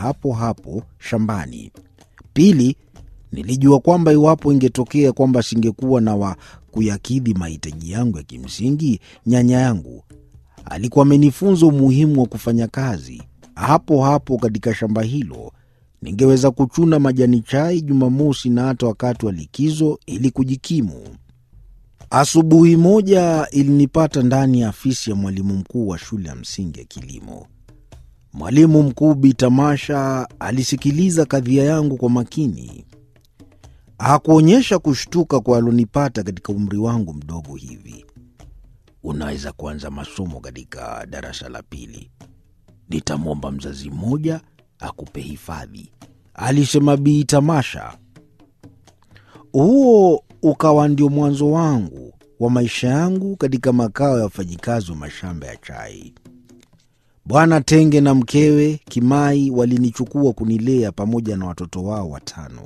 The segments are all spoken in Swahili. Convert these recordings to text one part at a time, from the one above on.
hapo hapo shambani. Pili, nilijua kwamba iwapo ingetokea kwamba singekuwa na wa kuyakidhi mahitaji yangu ya kimsingi, nyanya yangu alikuwa amenifunza umuhimu wa kufanya kazi hapo hapo katika shamba hilo. Ningeweza kuchuna majani chai Jumamosi na hata wakati wa likizo ili kujikimu. Asubuhi moja ilinipata ndani ya afisi ya mwalimu mkuu wa shule ya msingi ya kilimo. Mwalimu mkuu Bi Tamasha alisikiliza kadhia yangu kwa makini. Hakuonyesha kushtuka kwa alonipata katika umri wangu mdogo hivi. Unaweza kuanza masomo katika darasa la pili, nitamwomba mzazi mmoja akupe hifadhi, alisema Bi Tamasha. Huo ukawa ndio mwanzo wangu wa maisha yangu katika makao ya wafanyikazi wa mashamba ya chai. Bwana Tenge na mkewe Kimai walinichukua kunilea pamoja na watoto wao watano.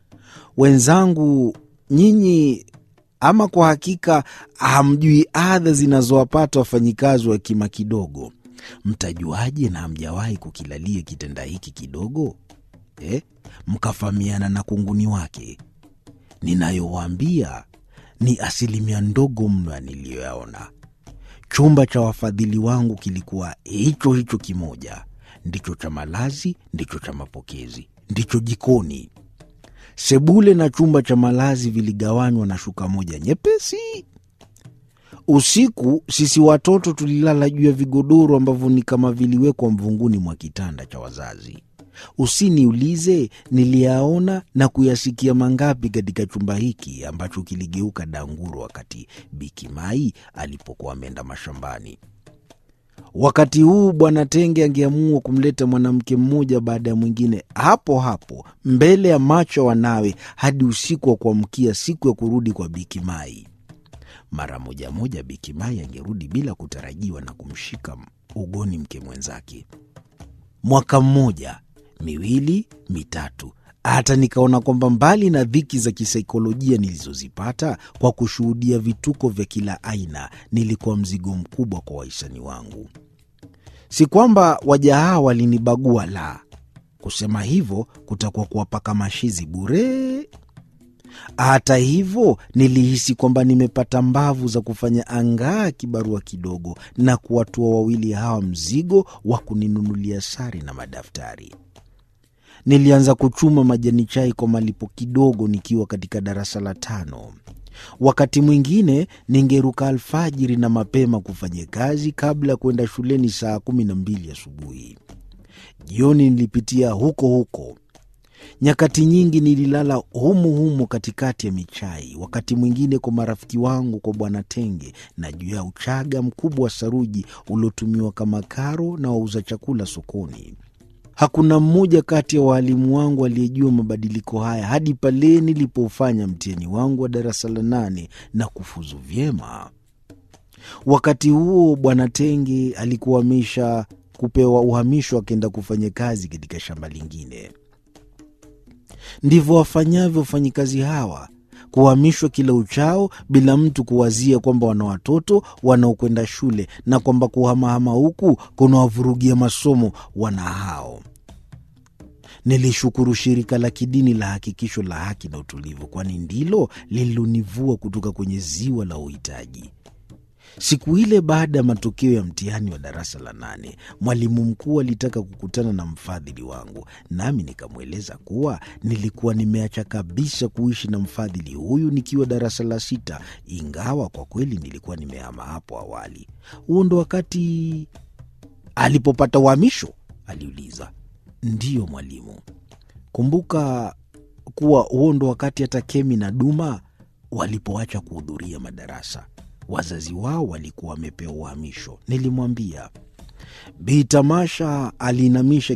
Wenzangu nyinyi, ama kwa hakika hamjui adha zinazowapata wafanyikazi wa kima kidogo. Mtajuaje na hamjawahi kukilalia kitanda hiki kidogo eh? Mkafahamiana na kunguni wake. Ninayowaambia ni asilimia ndogo mno ya niliyoyaona. Chumba cha wafadhili wangu kilikuwa hicho hicho kimoja, ndicho cha malazi, ndicho cha mapokezi, ndicho jikoni. Sebule na chumba cha malazi viligawanywa na shuka moja nyepesi. Usiku sisi watoto tulilala juu ya vigodoro ambavyo ni kama viliwekwa mvunguni mwa kitanda cha wazazi. Usiniulize niliyaona na kuyasikia mangapi katika chumba hiki ambacho kiligeuka danguro wakati Bikimai alipokuwa ameenda mashambani. Wakati huu Bwana Tenge angeamua kumleta mwanamke mmoja baada ya mwingine hapo hapo mbele ya macho ya wanawe hadi usiku wa kuamkia siku ya kurudi kwa Bikimai. Mara moja moja Bikimai angerudi bila kutarajiwa na kumshika ugoni mke mwenzake. Mwaka mmoja miwili mitatu, hata nikaona kwamba mbali na dhiki za kisaikolojia nilizozipata kwa kushuhudia vituko vya kila aina, nilikuwa mzigo mkubwa kwa wahisani wangu. Si kwamba waja hawa walinibagua, la, kusema hivyo kutakuwa kuwapaka mashizi bure. Hata hivyo nilihisi kwamba nimepata mbavu za kufanya angaa kibarua kidogo na kuwatua wawili hawa mzigo wa kuninunulia sare na madaftari. Nilianza kuchuma majani chai kwa malipo kidogo nikiwa katika darasa la tano. Wakati mwingine ningeruka alfajiri na mapema kufanya kazi kabla ya kwenda shuleni saa kumi na mbili asubuhi. Jioni nilipitia huko huko. Nyakati nyingi nililala humu humu katikati ya michai, wakati mwingine kwa marafiki wangu kwa Bwana Tenge na juu ya uchaga mkubwa wa saruji uliotumiwa kama karo na wauza chakula sokoni. Hakuna mmoja kati ya waalimu wangu aliyejua mabadiliko haya hadi pale nilipofanya mtihani wangu wa darasa la nane na kufuzu vyema. Wakati huo Bwana Tenge alikuwa amesha kupewa uhamisho, akaenda kufanya kazi katika shamba lingine. Ndivyo wafanyavyo wafanyikazi hawa, kuhamishwa kila uchao bila mtu kuwazia kwamba wana watoto wanaokwenda shule na kwamba kuhamahama huku kunawavurugia masomo wana hao. Nilishukuru shirika la kidini la Hakikisho la Haki na Utulivu, kwani ndilo lililonivua kutoka kwenye ziwa la uhitaji. Siku ile baada ya matokeo ya mtihani wa darasa la nane, mwalimu mkuu alitaka kukutana na mfadhili wangu, nami nikamweleza kuwa nilikuwa nimeacha kabisa kuishi na mfadhili huyu nikiwa darasa la sita, ingawa kwa kweli nilikuwa nimehama hapo awali. Huo ndo wakati alipopata uhamisho? aliuliza. Ndiyo mwalimu. Kumbuka kuwa huo ndo wakati hata Kemi na Duma walipoacha kuhudhuria madarasa wazazi wao walikuwa wamepewa uhamisho. Nilimwambia. Bi Tamasha aliinamisha